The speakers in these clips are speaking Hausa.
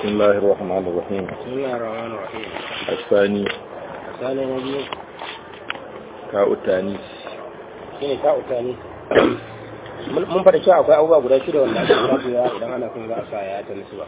بسم الله الرحمن الرحيم بسم الله الرحمن الرحيم الثاني misali na biyu تاء التانيث shine ta utani mun fada cewa akwai abubuwa guda shida wanda ake rabuwa idan ana kun za a sa ya ta nisu ba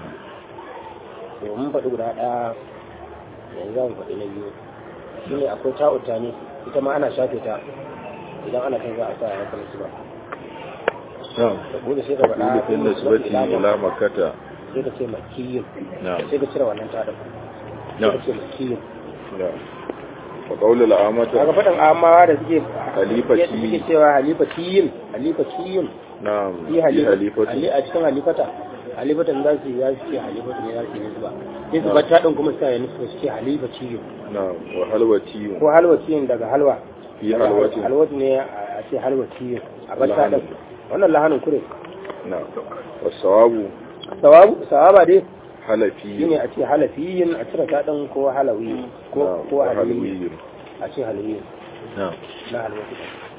to mun faɗi guda ɗaya yanzu za mu faɗi na biyu shine akwai ta utani ita ma ana shafe ta idan ana kun za a sa ya ta nisu ba نعم bude sai ka faɗa تقول في النسبة إلى مكة sai ka ce makiyin نعم sai ka cire wannan ta ɗin sai نعم ka ce makiyin نعم وقول kaga العامة faɗin amawa da suke Halifati. suke cewa halifatiyin halifatiyin نعم yi في halifa حليفة hali a cikin halifata halifatan za su yi za su ce halifata ne za su yi nisba sai su bata ɗin kuma suka yi nisba su ce halifatiyin نعم وحلوتي ko halwatiyin daga halwa في Daga حلوة halwatu ne a ce halwatiyin a bata Lahanin. ɗin wannan lahanin kure نعم والصواب sawabu sawaba dai حلفي shine a ce halafiyin a cire ta ɗin ko halawi ko نعم ko halawi وحلوي a ce halawi نعم na halwatu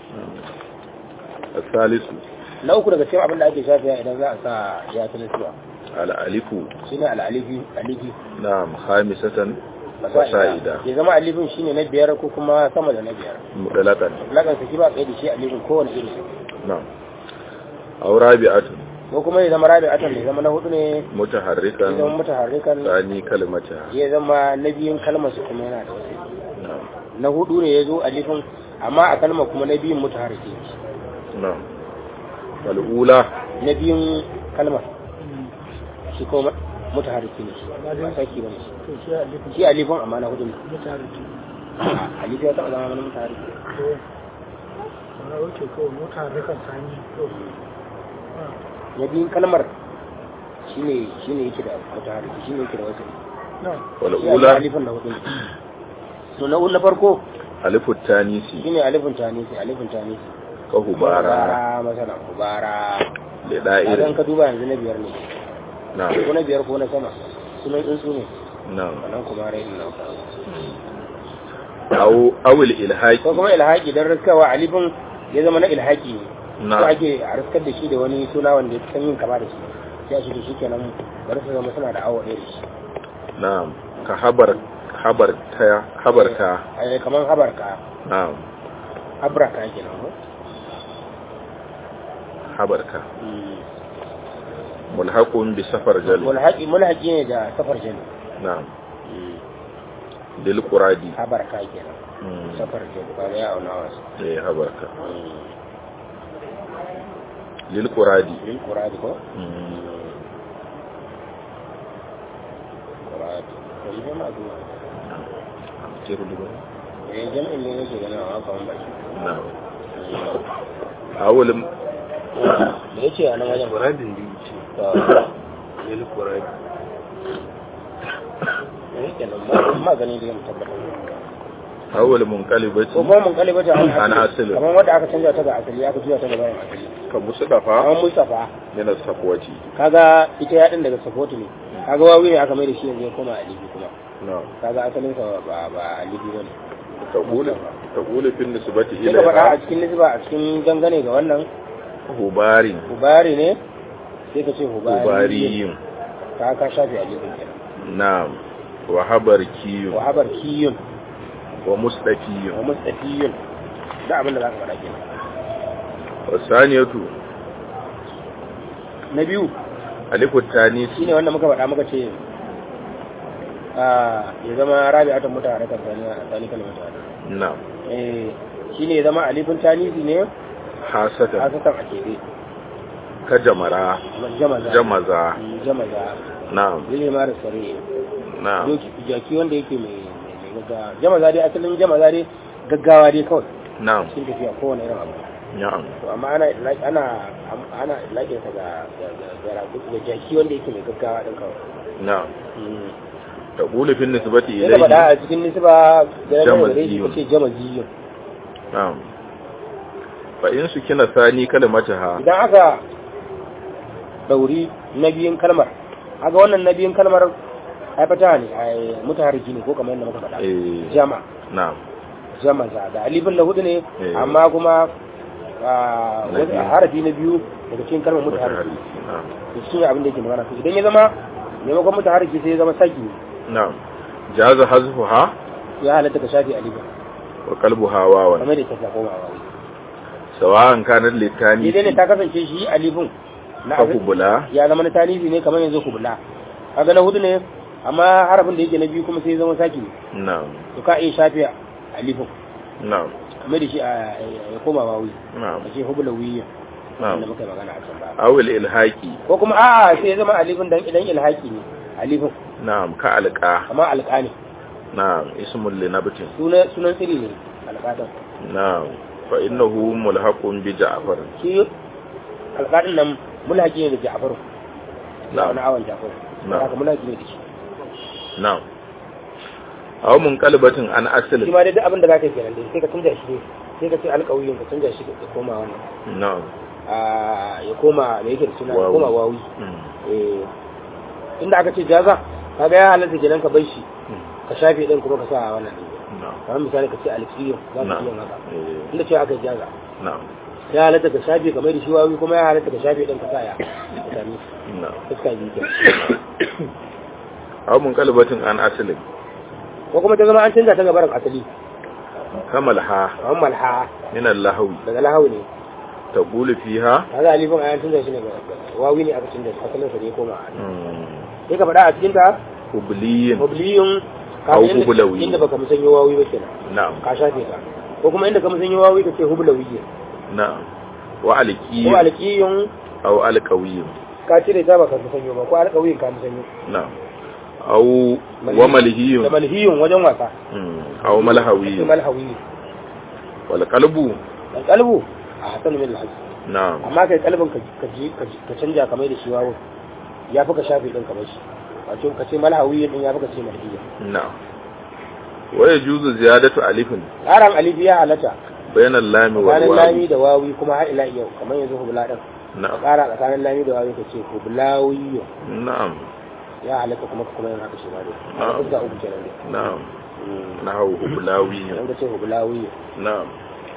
الثالث na uku daga cikin abin da ake shafiya idan za a sa ya ta nisba الألف shine al'alifi alifi نعم خامسة fasa'ida فسائدة ya zama alifin shine na biyar ko kuma sama da na biyar مطلقا lakan saki ba kai da shi alifin kowane iri نعم أو رابعة ko kuma ya zama rabi atan ya zama na hudu ne ya zama متحركا mutaharrikan ثاني كلمتها ya zama na biyun kalmar su kuma yana da wasu نعم na hudu ne ya zo alifin amma a kalmar kuma na biyun mutaharriki نعم والأولى na biyun kalmar shi kuma mutaharriki ne ba saki ba ne shi alifin amma na hudu ne alifin ya taɓa zama wani mutaharriki na biyun kalmar shine shine yake da mutaharriki shine yake da wasu shi والأولى alifin na hudu ne to na na farko ألف التانيث shine alifin tanisi alifin tanisi كهبارا masalan hubara idan لدائر ka duba yanzu na biyar ne نعم ko na biyar ko na sama sunan tsuntsu ne نعم wannan kuma rai nan أو أو الإلحاق ko kuma ilhaki dan riskawa alifin ya zama na ilhaki ne ko نعم ake a riskar da shi da wani suna wanda ya san yin kama da shi sai a shi da shi kenan bari su zama suna da awo ɗaya da shi نعم كحبر حبر تا حبر تا ai kaman habarka نعم habraka kenan ko حبر كا ملحق بسفر جل mulhaqi mulhaqi ne da safar jani نعم للقرادي habarka kenan مم. safar jani ba ya auna wasu إيه حبر كا للقرادي lil quradi ko مم. quradi to yi ma zuwa كيف لغة؟ eh jami'in ne yake ganin a kaman baki نعم أول me yace a nan wajen قرادي دي to للقرادي ne kenan ma ma gani da yin tabbatar أول منقلبة ko kuma mun kaliba ta An asali. kamar wanda aka canja ta ga asali aka juya ta ga bayan asali كمصطفى kamar mustafa من الصفوة kaga ita ya din daga support ne kaga wawi ne aka mai da shi yanzu ya koma alibi kuma نعم kaga asalin sa ba ba alibi bane تقول تقول في النسبة sai ka faɗa a إليها cikin nisba a cikin dangane ga wannan هبار hubari ne sai ka ce hubari هباري ka ka shafe alibin kenan نعم وحبركي wa habar kiyun ومصطفي wa mustafiyun da abin da za ka faɗa kenan والثانية na biyu ألف التانيث shine wanda muka faɗa muka ce a ya zama rabi'atan mutane kan tani a tani kalmata نعم eh shine ya zama alifin tanisi ne حاسة hasatan a kebe كجمرة jamaza جمزة Mm, jamaza نعم zai mara sare نعم doki jaki wanda yake mai mai gaggawa jamaza dai asalin jamaza dai gaggawa dai kawai نعم cikin tafiya kowane irin abu نعم to amma ana ana ana laƙin sa ga ga ga ga- ga jaki wanda yake mai gaggawa din kawai نعم Mm. تقول في النسبة sai ka faɗa إليه a cikin nisba ga yana da rai Jamaziyun. kace jamaziyun نعم فإن سكن ثاني كلمتها idan aka dauri na biyun kalmar aga wannan na biyun kalmar ai fata ne ai mutaharriki ne ko kamar yadda muka faɗa إيه. jama نعم jama za da alifin lahudu ne Eh. amma kuma Na wani biyu. harafi na biyu daga cikin kalmar mutaharriki متحرك نعم to shi ne abin da yake magana to idan ya zama maimakon mutaharriki sai ya zama saki na'am jaza hazfuha ya halatta ka shafi alifin wa qalbuha wawan kamar da ta koma wawi sawa'an kanat litani idan ne ta kasance shi alifin na fa kubula ya zama na tanifi ne kamar yanzu kubula kaga na hudu ne amma harafin da yake na biyu kuma sai ya zama saki na'am to ka iya shafi alifin na'am kamar da shi a ya koma wawi na'am a ce hubula wiya na'am wanda muka yi magana a can ba awil ilhaqi ko kuma a'a sai ya zama alifin dan idan ilhaki ne alifin na'am ka alqa amma alƙa ne na'am ismul linabtin sunan sunan tsiri ne alƙadan na'am fa innahu mulhaqun bi ja'far shi alƙadin nan mulhaki ne da ja'faru na na'am wani awon ja'faru Na'am. haka mulhaki ne da shi na'am aw munqalibatin an asl shi ma dai duk abin da zaka yi kenan dai sai ka canja shi ne sai ka ce alƙawiyin ka canja shi ka koma wannan na'am a ya koma da yake da suna ya Wawi. koma wawi Mm. eh inda aka ce jaza kaga ya halatta kenan ka bar shi Mm. ka shafe din kuma ka sa a wannan din na'am kamar misali ka ce alƙiyin za ka na'am iya haka Eh, inda cewa aka yi jaza na'am ya halatta ka shafe kamar da shi wawi kuma ya halatta ka shafe din ka sa ya ka sami na'am fuska biyu kenan aw munqalibatin an asl ko kuma ta zama an canza ta gabarin asali kamal ha kamar malha min al-lahwi daga lahu ne taqulu fiha kaga alifin ayan canza shi ne ga wawi ne aka canza shi asalin sa ne ya koma mm, sai ka faɗa a cikin ta hubliyin mubliyun Au ka inda- hublawi. inda baka musanyo wawi ba kenan na'am ka shafe ka ko kuma inda ka musanyo wawi ka ce hublawi na'am wa ko alqiyyin alqiyun aw alqawiyyin ka cire ta baka musanyo ba ko alqawiyin ka musanyo na'am aw wa malhiyyin da malhiyun wajen wasa mm, aw sai malhawiyyin malhawi wal qalbu dan kalbu a hasan min alhaj na'am amma kai kalbin ka ka ji ka ji- ka canja kamar da shi wawo ya fi ka shafe din kamar shi wato ka ce malhawi din ya fi ka ce malhiya na'am wa yajuzu ziyadatu alifin ƙaran alifi ya halatta bayna al-lami wal tsakanin lami wawi da wawi kuma har ila yau kamar yanzu hubla din ka na'am ƙara tsakanin lami da wawi ka ce hublawiyo na'am ya halatta kuma kuma yin haka shi ma dai Na'am. a fuska uku kenan dai na'am Mm. nahawu hublawiyyin idan ka ce hublawiyo na'am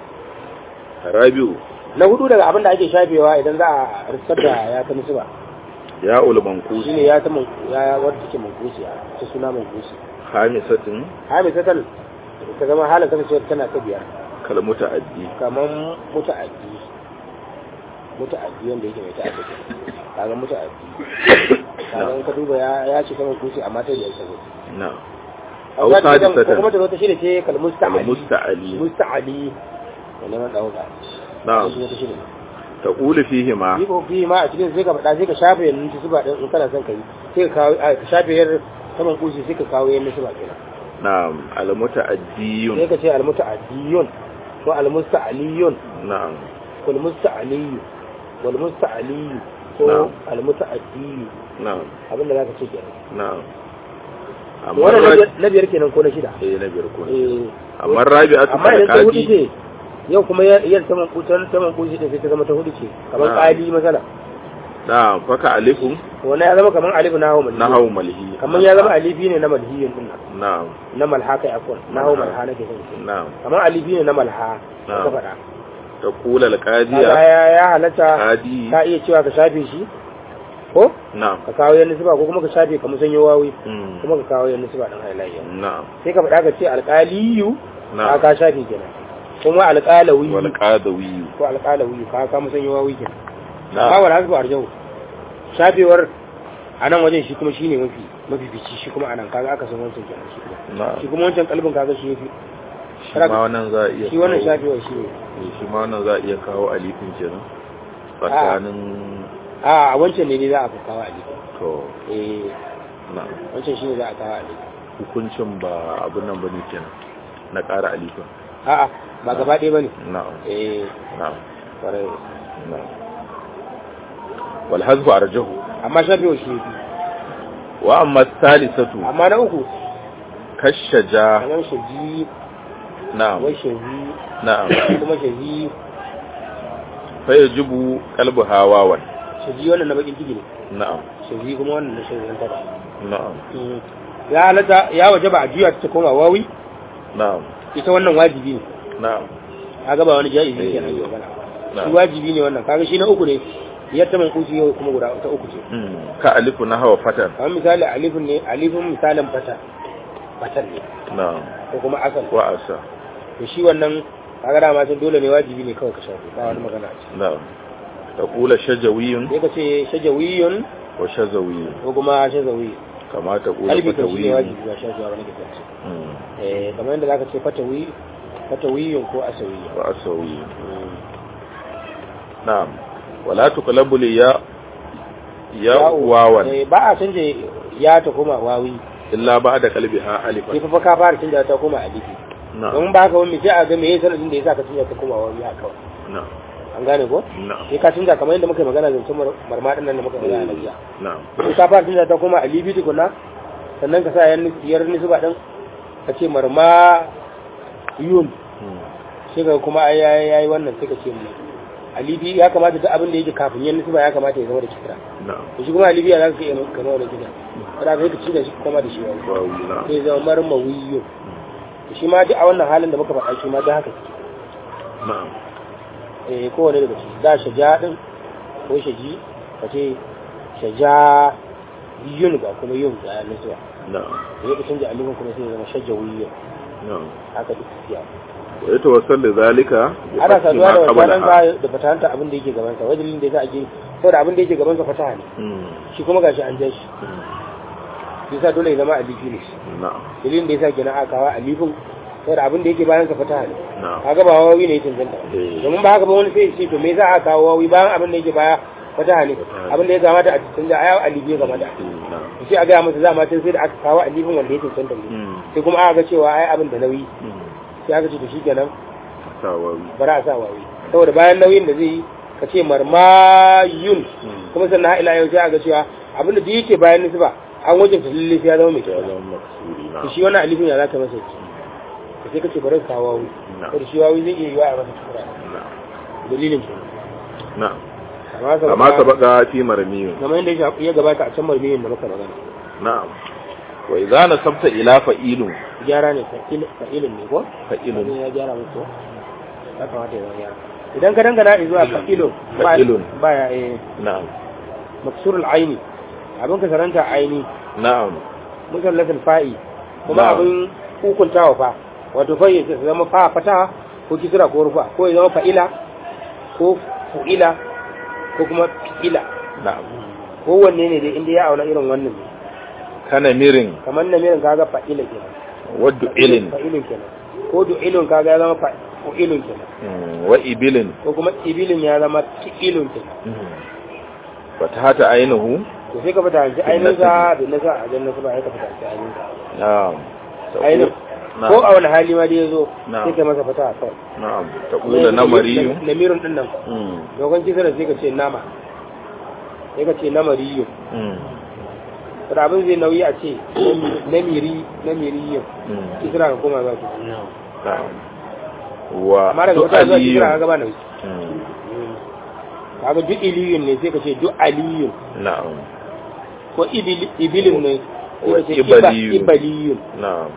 rabiu na hudu daga abin da ake shafewa idan za a rissar da ya ta musu ba ya ul manqus shine ya ta man ya wadda take mankusi ta suna mankusi khamisatin hami satal ta zama halin kasancewa tana ta biyar kal muta'addi kamar muta'addi muta'addi wanda yake mai ta'addi kaga muta'addi kaga in ka duba ya ya ce kamar kusi amma ta biyar sabo na'am aw aw sadisatan kuma ta zo ta shida ce kal kal musta'ali musta'ali musta'ali da neman dauka na'am shi ne ta shida taqulu fihi ma yi ko fi ma a cikin sai ka faɗa sai ka shafe yanzu ta zuba ɗin in kana son ka yi sai ka kawo a, ka shafe yar saman kusi sai ka kawo yan zuba kenan na'am al sai muta'addiyun ka ce almuta'addiyun ko almusta'aliyun na'am wal musta'aliyu wal musta'aliyu ko Na'am. almuta'addiyu na'am abinda zaka ce kenan na'am amma wannan na ra- biyar- na biyar kenan ko na shida eh na biyar ko eh amma rabi'atu amma idan ta hudu qadi ce yau kuma yar saman kutan saman kusi din sai ta zama ta hudu ce kamar Na'am. qali masala na'am faka alifun wannan ya zama kamar alif na hawa malhi nahawu malhi kamar ya zama alifi ne na malhiyin din nan na'am na malha kai afwan na hawa Na'am. malha nake son ce na'am kamar alifi ne na malha Na'am. ka faɗa taqulu al kaga qadiya ya ya halatta qadi ka iya cewa ka shafe shi ko na'am ka kawo yan nisba ko kuma ka shafe ka musanyo wawi Mm. kuma ka kawo yan nisba din halayya na'am sai ka faɗa ka ce alƙaliyu ka na'am ka shafe kenan kuma alƙalawi wal qadawi ko alƙalawi ka ka musanyo wawi kenan na'am ba wal hasbu arjau shafewar a nan wajen shi kuma shine mafi mafi fici shi kuma anan kaga aka san wancan kenan shi kuma na'am shi kuma wancan kalbin kaga shi yafi shi ma wannan za a iya shi wannan kawo- shafewar shi ne eh, shi ma wannan za a iya kawo alifin kenan tsakanin a a wancan ne ne za a fi kawo ali to eh na'am wancan shine za a kawo ali hukuncin ba abin nan bane kenan na ƙara alifin a'a ba gaba ɗaya bane na'am eh na'am kwarai na'am wal hazfu arjahu amma shafewar shi yafi wa amma thalithatu amma na uku kashaja kamar shaji na'am wai shaji na'am kuma shaji fa yajibu qalbu hawawan shaji wannan na bakin ciki ne na'am shaji kuma wannan na shaji tara na'am ya halatta ya waje ba a juya ta koma wawi na'am ita wannan wajibi ne na'am kaga ba wani jaizi Eh, kenan ke magana na'am. shi wajibi ne wannan kaga shi na uku ne ya ta mankusi yau kuma guda ta uku ce Mm. ka alifu na hawa fatan kamar misali alifin ne alifin misalin fata fatan ne na'am ko kuma asal wa asa to shi wannan kaga dama sun dole ne wajibi ne kawai ka shafe ba wani magana ce na'am taqula shajawiyun sai ka ce shajawiyun wa shazawiyun ko kuma shazawi kama taqula kalbi kan shi ne fatawiyun wajibi ba shafe ba ne ke ce Mm. eh kamar yadda zaka ce fatawi fatawiyun ko asawiyun wa asawiyun na'am wala tuqlabu li ya ya wawan eh ba a canje ya ta koma wawi illa ba'da qalbiha sai alifan fa ka fara canja ta koma alifi na'am don ba ka wani sai a ga me yasa sanadin da yasa ka canja ta koma wawi haka kawai na'am an gane ko na'am sai ka canja kamar yadda muka yi magana zancen marmaɗin nan da muka yi magana na jiya na'am sai ka fara canja ta koma alifi tukuna sannan ka sa yan yar nisba din ka ce marma yun Mm. sai ka kuma ai ai ai wannan sai ka ce mu alifi ya kamata duk abin da yake kafin yan nisba ya kamata ya zama da kisra na'am to shi kuma alifi ya za ka iya kama wani gida kada ka yi ka canja shi kuma da shi wani wawi na'am sai zama marmawiyun shi ma duk a wannan halin da muka faɗa shi ma da haka na'am eh kowane daga ciki da shaja din ko shaji ka ce shaja yun ba kuma yun da nisuwa na'am da yake canja alifin kuma sai ya zama shajawiyun na'am haka duk siya wa yatawassal li zalika bi ana fathi saduwa ma da wannan qablaha. ka da fatanta abin da yake gaban sa wajen da yasa ake saboda abin da yake gaban sa fataha ne Mm. shi kuma gashi an jan shi Mm. yasa dole ya zama alifi ne na'am dalilin da yasa kenan aka kawo alifin saboda abin da yake bayan sa fataha ne na'am kaga ba wawi ne ya cancanta Eh. domin ba haka ba wani sai ya ce to me za a kawo wawi bayan abin da yake baya fataha ne Fataha. abin da ya kamata a canza a alifi ya kamata Mm. na'am sai a gaya masa za ma tun sai da aka kawo alifin wanda ya cancanta ne Mm. sai kuma aka ga cewa ai abin da nauyi Mm. sai aka ce to shi kenan sawawi bari a sa wawi saboda bayan nauyin da zai yi ka ce marmayun Mm. kuma sannan har ila yau sai aka cewa abin da duk yake bayan nisba an wajen ta lalle sai ya zama mai ya kyau zama maksuri to na'am shi wannan alifin ya za ka masa ki ka sai ka ce bari ka kawo wawi na'am saboda shi wawi zai iya yiwa a masa kura na'am dalilin ke na'am amma amma sabaka fi marmiyun kamar yadda ya- ya gabata a can marmiyin da muka magana na'am wa idza nasabta ila fa'ilun gyara ne fa'il- fa'ilin ne ko fa'ilun Wani ya gyara musu ya kamata ya zama gyara idan ka dangana zuwa fa'ilun ba- Fa'ilun. baya eh na'am maksurul aini abin ka saranta aini na'am musallatul fa'i kuma Na'am. abin hukuntawa fa wato fa ya zama fa fata ko kisra ko rufa ko ya zama fa'ila ko fu'ila ko kuma fi'ila na'am kowanne ne dai inda ya auna irin wannan ne kana mirin kamar na mirin kaga fa'ila kenan waddu ilin fa'ilun kenan ko du'ilun kaga ya zama fa'ilun kenan Mm, wa ibilin ko kuma ibilin ya zama fi'ilun kenan Mm. fatahata ainihu to sai ka fita hanci ainihin sa da nasa a jan nasu ba ya ka fita hanci ainihin sa na'am ainihin na'am ko a wani hali ma da ya zo Na'am. sai ka masa fata a kawai na'am taqula namariyu lamirin din nan Mm, dogon kisar sai ka ce nama sai ka ce namariyu mm, da abin zai nauyi a ce namiri namiriyu mm, kisra ka koma za ku na'am wa amma daga wata zuwa kisra ka du'aliyun gaba nauyi Mm, kaga duk iliyun ne sai ka ce duk aliyun na'am ko ibil- ibilin ne sai ka ce Wa iba- ibaliyun. ibaliyun na'am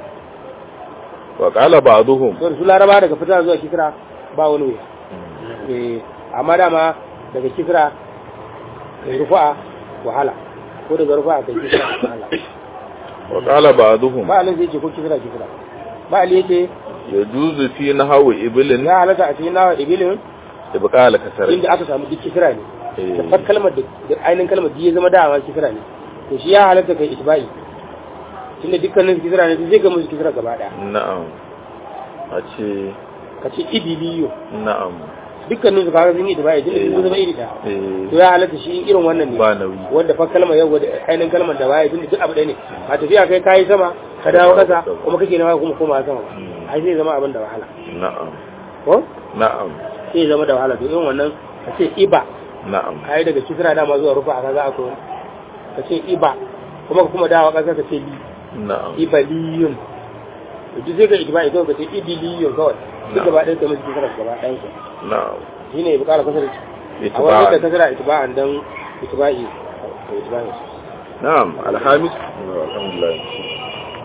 wa qala ba'dhum to da su laraba daga fita zuwa kisra ba wani wuya Mm, eh amma dama daga kisra kai rufa'a wahala ko daga rufa'a kai kisra wahala wa qala ba'dhum ba alin zai ce ko kisra kisra ba ali yake yajuzu fi nahwi ibilin ya halatta a cikin nawa ibilin ibqal kasar inda aka samu duk kisra ne Eh. da fat kalmar da da ainihin kalmar duk ya zama dama kisra ne to shi ya halatta kai isba'i tunda dukkanin su kisra ne to zai ga musu kisra gaba daya na'am a ce ka ce ibiliyo na'am dukkanin su kaga sun yi isba'i tunda sun zama iri daya eh to ya halatta shi irin wannan ne ba nauyi wanda fa kalmar yau da ainihin kalmar da baya tunda duk abu ɗaya ne a tafiya kai kayi sama ka dawo kasa kuma kake nawa kuma koma sama ba Mm. ai zai zama abin da wahala na'am ko na'am sai zama da wahala to irin wannan ka ce iba na'am kai daga kisra dama zuwa rufa a kaga akwai ka ce iba kuma ka kuma dawo kasa ka ce li na'am ibaliyun to duk zai ga ijma'i kawai ka ce ibiliyun kawai duk Na'am. gaba ɗaya ka musu kisra gaba ɗayan ka na'am shine ya bukara kasar a wani da itiba'an kasara itiba'an dan itiba'i itiba'i na'am alhamis alhamdulillah